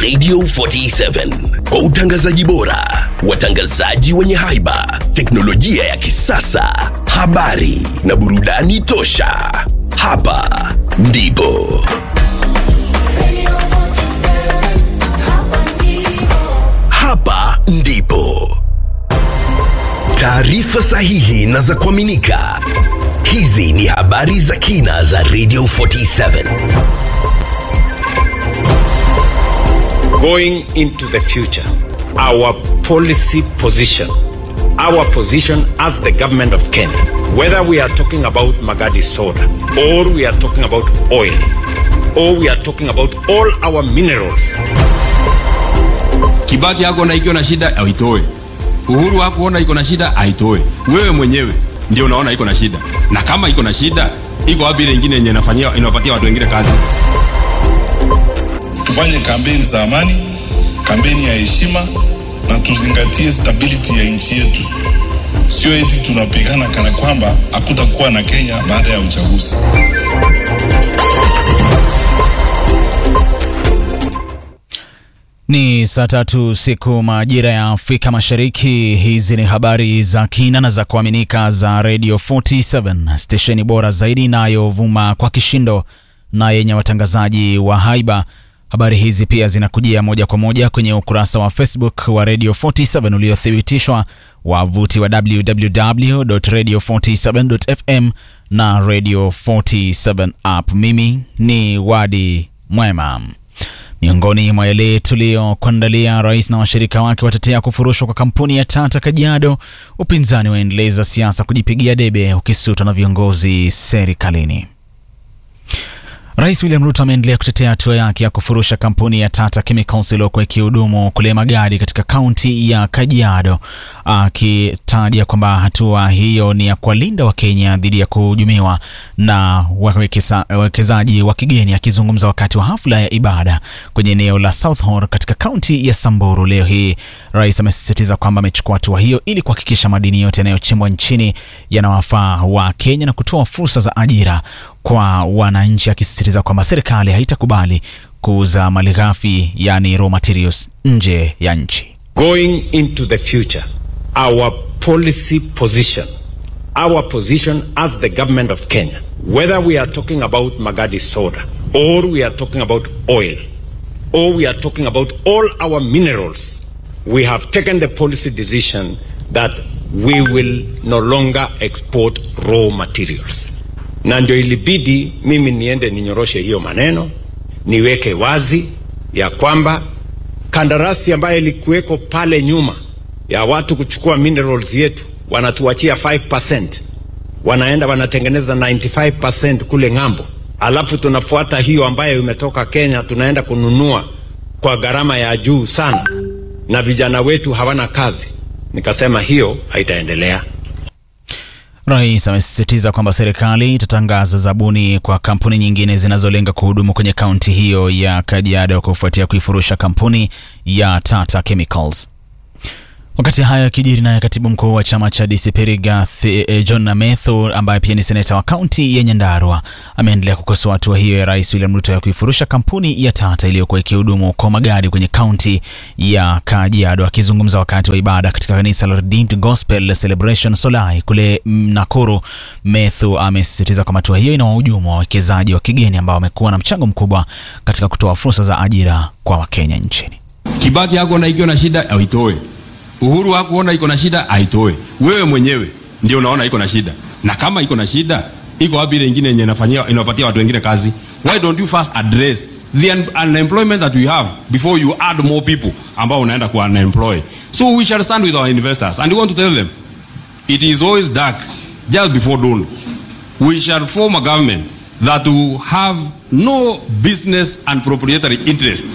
Radio 47 kwa utangazaji bora, watangazaji wenye haiba, teknolojia ya kisasa, habari na burudani tosha. Hapa ndipo hapa ndipo taarifa sahihi na za kuaminika. Hizi ni habari za kina za Radio 47. going into the future, our policy position, our position as the government of Kenya, whether we are talking about Magadi soda, or we are talking about oil, or we are talking about all our minerals, Kibaki hakuona ikiwa na shida aitoe. Uhuru hakuona iko na shida aitoe. Wewe mwenyewe ndio unaona iko na shida, na kama iko na shida, iko wapi ile ingine yenye inafanyia inawapatia watu wengine kazi? tufanye kampeni za amani, kampeni ya heshima na tuzingatie stability ya nchi yetu, sio eti tunapigana kana kwamba hakutakuwa na Kenya baada ya uchaguzi. Ni saa tatu siku majira ya Afrika Mashariki. Hizi ni habari za kina na za kuaminika za Radio 47 stesheni bora zaidi inayovuma kwa kishindo na yenye watangazaji wa haiba. Habari hizi pia zinakujia moja kwa moja kwenye ukurasa wa Facebook wa Radio 47 uliothibitishwa, wavuti wa www.radio47.fm na Radio 47 app. Mimi ni Wadi Mwema. Miongoni mwa yale tuliyokuandalia, rais na washirika wake watetea kufurushwa kwa kampuni ya Tata Kajiado. Upinzani waendeleza siasa kujipigia debe ukisutwa na viongozi serikalini. Rais William Ruto ameendelea kutetea hatua yake ya kufurusha kampuni ya Tata Chemicals iliyokuwa ikihudumu kule magadi katika kaunti ya Kajiado, akitaja kwamba hatua hiyo ni ya kuwalinda Wakenya dhidi ya kuhujumiwa na wawekeza- wawekezaji wa kigeni. Akizungumza wakati wa hafla ya ibada kwenye eneo la South Horr katika kaunti ya Samburu leo hii, rais amesisitiza kwamba amechukua hatua hiyo ili kuhakikisha madini yote yanayochimbwa nchini yanawafaa wa Kenya na kutoa fursa za ajira kwa wananchi, akisisitiza kwamba serikali haitakubali kuuza malighafi yani raw materials nje ya nchi. going into the future, our policy position, our position as the government of Kenya, whether we are talking about Magadi soda, or we are talking about oil, or we are talking about all our minerals, we have taken the policy decision that we will no longer export raw materials. Na ndio ilibidi mimi niende ninyoroshe hiyo maneno, niweke wazi ya kwamba kandarasi ambayo ilikuweko pale nyuma ya watu kuchukua minerals yetu, wanatuachia 5%, wanaenda wanatengeneza 95% kule ng'ambo, alafu tunafuata hiyo ambayo imetoka Kenya, tunaenda kununua kwa gharama ya juu sana, na vijana wetu hawana kazi. Nikasema hiyo haitaendelea. Rais amesisitiza kwamba serikali itatangaza zabuni kwa kampuni nyingine zinazolenga kuhudumu kwenye kaunti hiyo ya Kajiado kufuatia kuifurusha kampuni ya Tata Chemicals. Wakati hayo yakijiri, naye katibu mkuu wa chama cha DCP Rigathi eh, John Namethu ambaye pia ni seneta wa kaunti ya Nyandarua ameendelea kukosoa hatua hiyo ya Rais William Ruto ya kuifurusha kampuni ya Tata iliyokuwa ikihudumu kwa magari kwenye kaunti ya Kajiado. Akizungumza wakati wa ibada katika kanisa la Redeemed Gospel Celebration Solai kule mm, Nakuru, Methu amesisitiza kwamba hatua hiyo ina wahujumu wa wawekezaji wa kigeni ambao wamekuwa na mchango mkubwa katika kutoa fursa za ajira kwa Wakenya nchini. Kibaki hakuona ikiwa na shida aitoe. Uhuru hakuona iko na shida aitoe. Wewe mwenyewe ndio unaona iko na shida, na kama iko na shida, iko wapi ile ingine yenye inafanyia inawapatia watu wengine kazi? Why don't you first address the un unemployment that we have before you add more people ambao unaenda ku unemploy? So we shall stand with our investors and we want to tell them it is always dark just before dawn. We shall form a government that will have no business and proprietary interest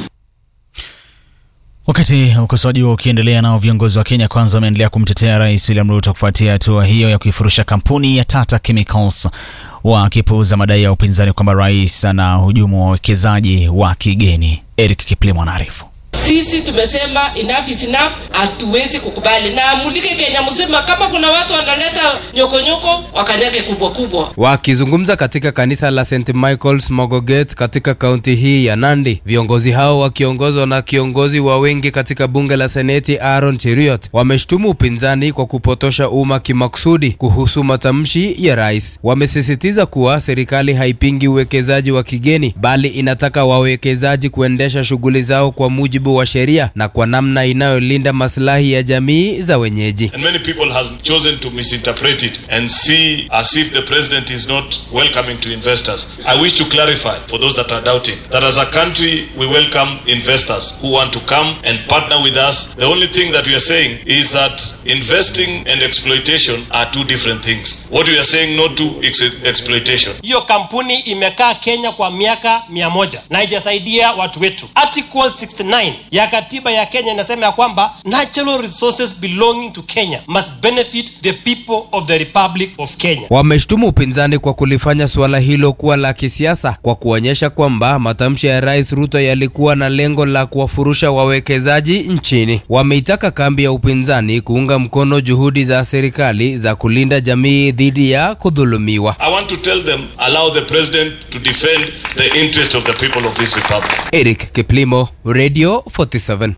Wakati ukosoaji huo ukiendelea, nao viongozi wa Kenya Kwanza wameendelea kumtetea Rais William Ruto kufuatia hatua hiyo ya kuifurusha kampuni ya Tata Chemicals, wakipuuza madai ya upinzani kwamba rais ana hujumu wa wawekezaji wa kigeni. Eric Kiplimo anaarifu. Sisi tumesema enough is enough, hatuwezi kukubali na amulike Kenya mzima. Kama kuna watu wanaleta nyokonyoko, wakanyage kubwa kubwa. Wakizungumza katika kanisa la St Michael's Mogoget katika kaunti hii ya Nandi, viongozi hao wakiongozwa na kiongozi wa wengi katika bunge la seneti Aaron Cheriot wameshtumu upinzani kwa kupotosha umma kimakusudi kuhusu matamshi ya rais. Wamesisitiza kuwa serikali haipingi uwekezaji wa kigeni, bali inataka wawekezaji kuendesha shughuli zao kwa mujibu wa sheria na kwa namna inayolinda maslahi ya jamii za wenyeji. And many people have chosen to misinterpret it and see as if the president is not welcoming to investors. I wish to clarify for those that are doubting that as a country we welcome investors who want to come and partner with us. The only thing that we are saying is that investing and exploitation are two different things. What we are saying no to is exploitation. Hiyo kampuni imekaa Kenya kwa miaka mia moja na haijasaidia watu wetu. Article 69 ya katiba ya Kenya inasema ya kwamba natural resources belonging to Kenya must benefit the people of the Republic of Kenya. Wameshtumu upinzani kwa kulifanya suala hilo kuwa la kisiasa kwa kuonyesha kwamba matamshi ya Rais Ruto yalikuwa na lengo la kuwafurusha wawekezaji nchini. Wameitaka kambi ya upinzani kuunga mkono juhudi za serikali za kulinda jamii dhidi ya kudhulumiwa. I want to tell them allow the president to defend the interest of the people of this republic. Eric Kiplimo, Radio 47.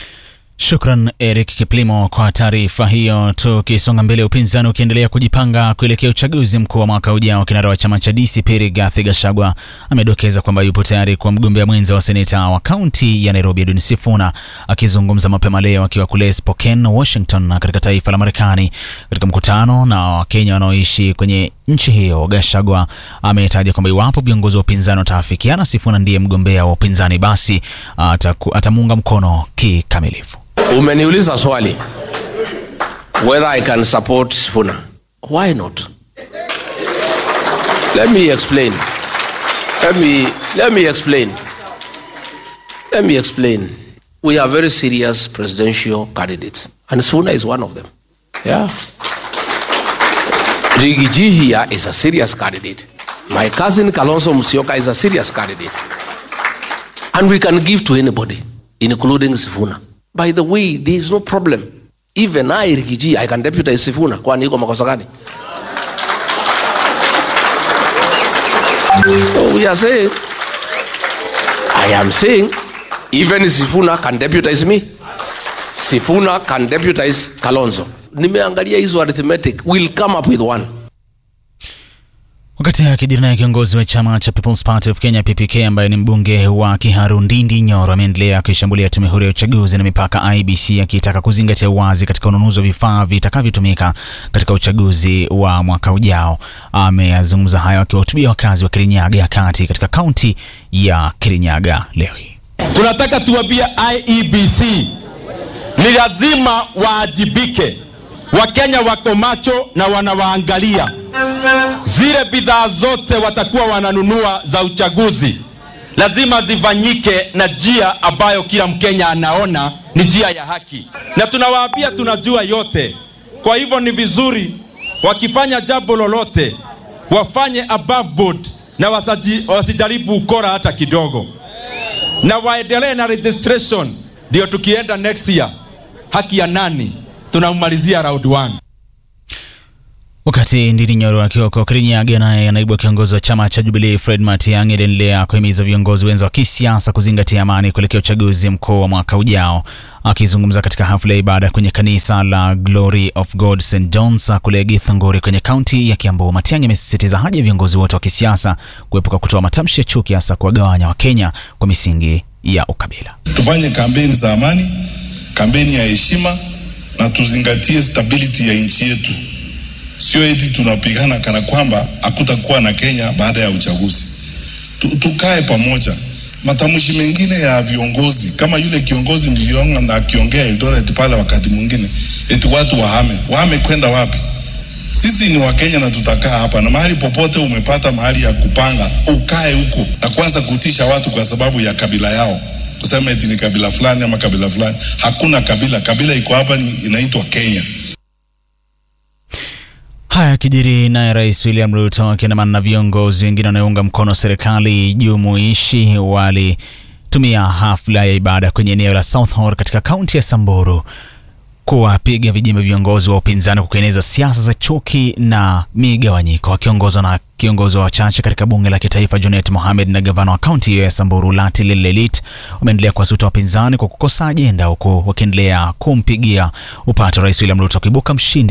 Shukran Eric Kiplimo kwa taarifa hiyo. Tukisonga mbele, upinzani ukiendelea kujipanga kuelekea uchaguzi mkuu wa mwaka ujao, kinara wa chama cha DCP Rigathi Gachagua amedokeza kwamba yupo tayari kwa mgombea mwenza wa seneta wa kaunti ya Nairobi Edwin Sifuna. Akizungumza mapema leo akiwa kule Spokane, Washington, na katika taifa la Marekani katika mkutano na Wakenya wanaoishi kwenye nchi hiyo, Gachagua ametaja kwamba iwapo viongozi wa upinzani wataafikiana Sifuna ndiye mgombea wa upinzani, basi ataku- atamuunga mkono kikamilifu. Umeniuliza swali whether I can support Sifuna. Why not? Let me explain. Let me let me explain. Let me explain. We are very serious presidential candidates, and Sifuna is one of them. Yeah. Rigiji here is a serious candidate. My cousin Kalonzo Musyoka is a serious candidate. And we can give to anybody, including Sifuna. By the way, there is no problem. Even I, Rigiji, I can deputize Sifuna. Kwani iko makosa gani? So we are saying, I am saying, even Sifuna can deputize me. Sifuna can deputize Kalonzo. Nimeangalia hizo arithmetic. We'll come up with one. Wakati akijiri naye kiongozi wa chama cha People's Party of Kenya PPK ambaye ni mbunge wa Kiharu Ndindi Nyoro ameendelea kuishambulia tume huru ya uchaguzi na mipaka IBC akitaka kuzingatia uwazi katika ununuzi wa vifaa vitakavyotumika katika uchaguzi wa mwaka ujao. Ameyazungumza hayo akiwahutubia wakazi wa Kirinyaga ya kati katika kaunti ya Kirinyaga leo hii. Tunataka tuwambie IEBC ni lazima waajibike. Wakenya wako macho na wanawaangalia. Zile bidhaa zote watakuwa wananunua za uchaguzi lazima zifanyike na njia ambayo kila Mkenya anaona ni njia ya haki, na tunawaambia tunajua yote. Kwa hivyo ni vizuri wakifanya jambo lolote wafanye above board na wasaji, wasijaribu ukora hata kidogo, na waendelee na registration, ndio tukienda next year haki ya nani tunamalizia round one. Wakati Ndindi Nyoro akiwa kwa Kirinyaga, naye naibu kiongozi wa chama cha Jubilee Fred Matiang'i aliendelea kuhimiza viongozi wenza wa kisiasa kuzingatia amani kuelekea uchaguzi mkuu wa mwaka ujao. Akizungumza katika hafla ya ibada kwenye kanisa la Glory of God St John's kule Githunguri kwenye kaunti ya Kiambu, Matiang'i amesisitiza haja ya viongozi wote wa kisiasa kuepuka kutoa matamshi ya chuki, hasa kuwagawanya Wakenya kwa misingi ya ukabila. Tufanye kampeni za amani, kampeni ya heshima na tuzingatie stability ya nchi yetu, sio eti tunapigana kana kwamba hakutakuwa na Kenya baada ya uchaguzi. Tu, tukae pamoja. Matamshi mengine ya viongozi kama yule kiongozi mliona na akiongea Eldoret pale, wakati mwingine eti watu wahame, wahame kwenda wapi? Sisi ni Wakenya na tutakaa hapa, na mahali popote umepata mahali ya kupanga ukae huko, na kwanza kutisha watu kwa sababu ya kabila yao, kusema eti ni kabila fulani ama kabila fulani. Hakuna kabila, kabila iko hapa, ni inaitwa Kenya. Haya kijiri naye Rais William Ruto akiandamana na viongozi wengine wanaounga mkono serikali jumuishi wali tumia hafla ya ibada kwenye eneo la Southhall katika kaunti ya Samburu kuwapiga vijimbe viongozi wa upinzani kwa kueneza siasa za chuki na migawanyiko, wakiongozwa na kiongozi wa wachache katika bunge la kitaifa Junet Mohamed na gavana wa kaunti hiyo ya Samburu Lati Lelelit wameendelea kuwasuta wapinzani kwa kukosa ajenda, huku wakiendelea kumpigia upato Rais William Ruto akibuka mshindi